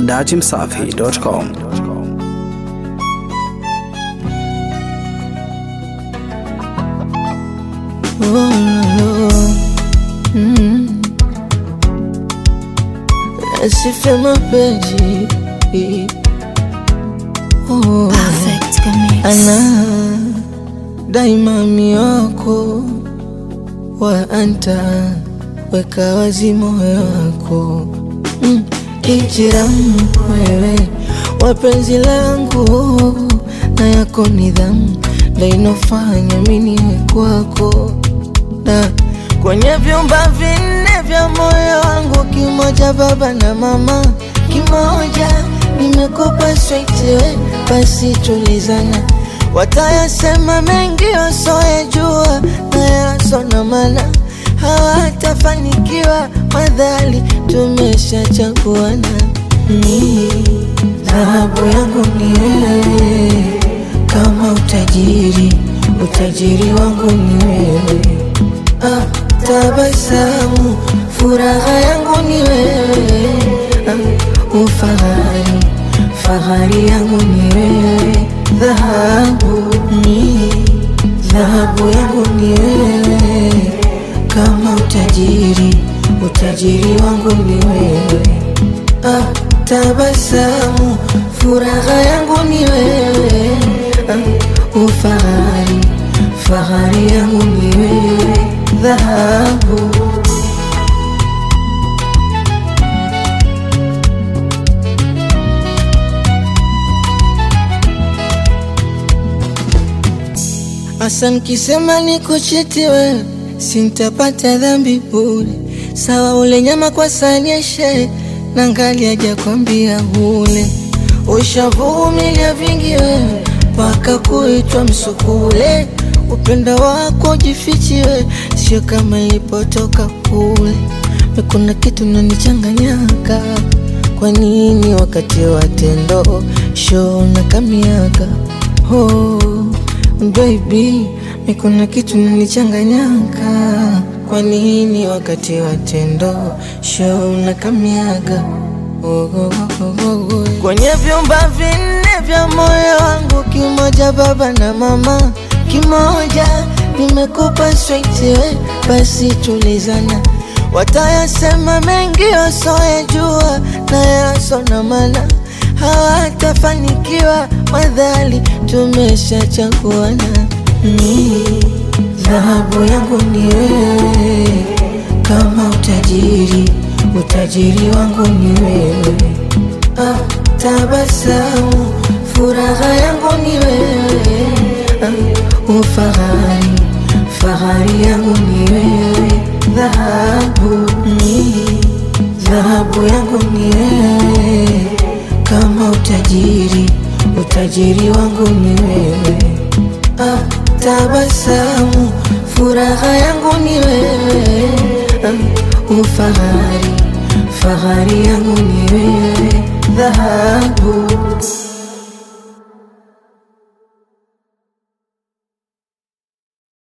datimsafi.com. Nasifia mapenzi oh. Perfect Mix. ana daima miwako wa anta weka wazi moyo wako mm. Hijram wewe wapenzi langu na yako nidhamu ndo inofanya miniwe kwako na kwenye vyumba vinne vya moyo wangu, kimoja baba na mama, kimoja nimekupa sweetiwe, basi tulizana. Watayasema mengi wasoyajua na yasona mana hawatafanikiwa, madhali tumeshachaguana. Ni dhahabu yangu ni wewe, kama utajiri, utajiri wangu ni wewe ah, tabasamu furaha yangu ni wewe ah, ufahari fahari yangu ni wewe dhahabu ni dhahabu yangu ni wewe kama utajiri utajiri wangu ni wewe ah, tabasamu furaha yangu ni wewe ah, ufahari fahari yangu ni wewe dhahabu Asa nkisema niko cheti wewe, sintapata dhambi bure. Sawa ule nyama kwa sanyeshe, na ngali hajakwambia ule. Ushavumilia vingi wewe, mpaka kuitwa msukule. Upendo wako jifichiwe, sio kama ilipotoka kule. Kuna kitu nanichanganyaka, kwa nini wakati wa tendo show na kamiaka oh. Baby, mi kuna kitu nanichanganyaka, kwa nini wakati wa tendo show na kamiaga oh, oh, oh, oh, oh. Kwenye vyumba vinne vya moyo wangu, kimoja baba na mama, kimoja nimekupa sweetiwe, basi tulizana. Watayasema mengi wasoyajua na yasona mana hawatafanikiwa madhali tumeshachaguana. Ni dhahabu yangu ni wewe, kama utajiri, utajiri wangu ni wewe. Ah, tabasamu furaha yangu ni wewe. Ah, ufahari fahari yangu ni wewe. Dhahabu ni dhahabu yangu ni wewe kama utajiri, utajiri wangu ni wewe. Ah, tabasamu furaha yangu ni wewe. Ah, ufahari fahari yangu ni wewe. Dhahabu